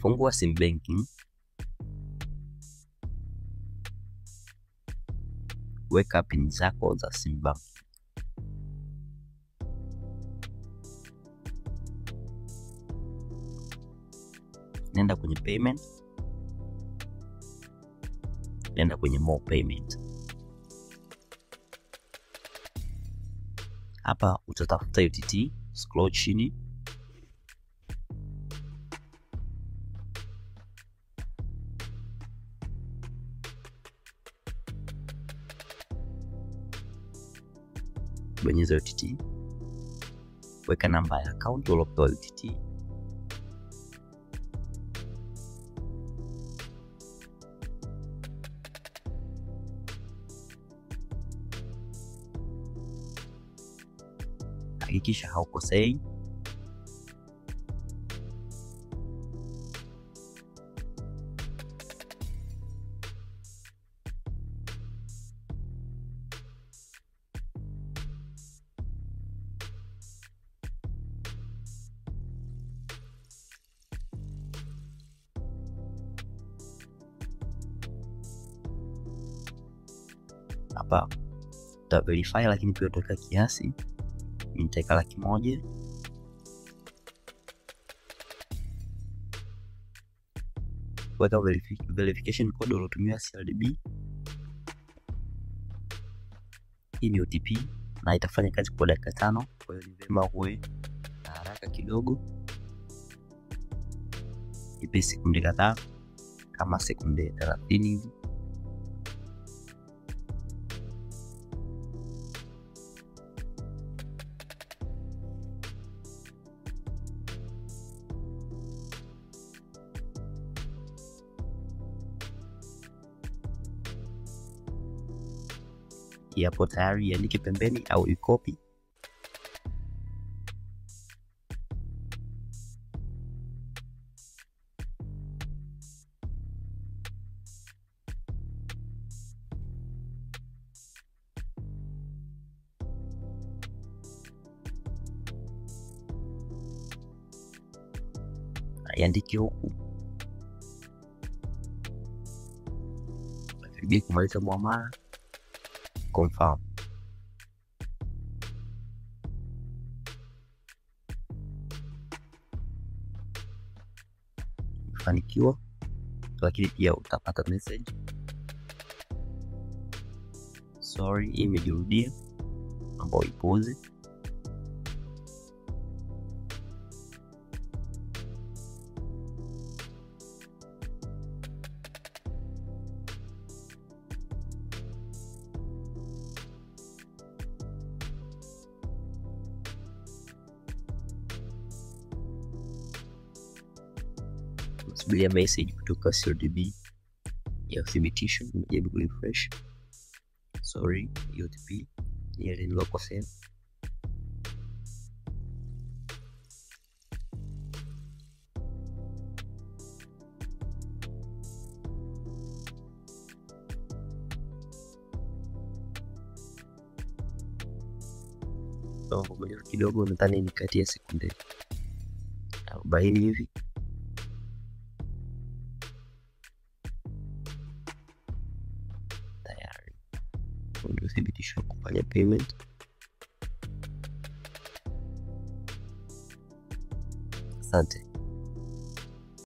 Fungua sim banking, weka pin zako za sim bank. Nenda kwenye payment, nenda kwenye more payment. Hapa utatafuta UTT, scroll chini bonyeza UTT, weka namba ya akaunti uliopewa UTT, hakikisha haukosei. Hapa uta verify, lakini pia utaweka kiasi. Nitaweka laki moja. Weka verification code uliotumia CRDB. Hii ni OTP na itafanya kazi kwa dakika tano, kwa hiyo ni vyema uwe na haraka kidogo. Ipe sekunde kadhaa kama sekunde thelathini hivi. Yapo tayari, iandike pembeni au ikopi. Iandike huku karibia kumaliza muamala confirm. Umefanikiwa, lakini pia utapata message sorry, hii imejirudia, ambao ipuuze. Subiria message kutoka CRDB ya uthibitisho. Nimejaribu kurefresh, sorry, OTP ni ile nilokosea. Ngoja kidogo, nadhani ni kati ya sekunde arobaini hivi. Ndio thibitisho wa kufanya payment. Asante.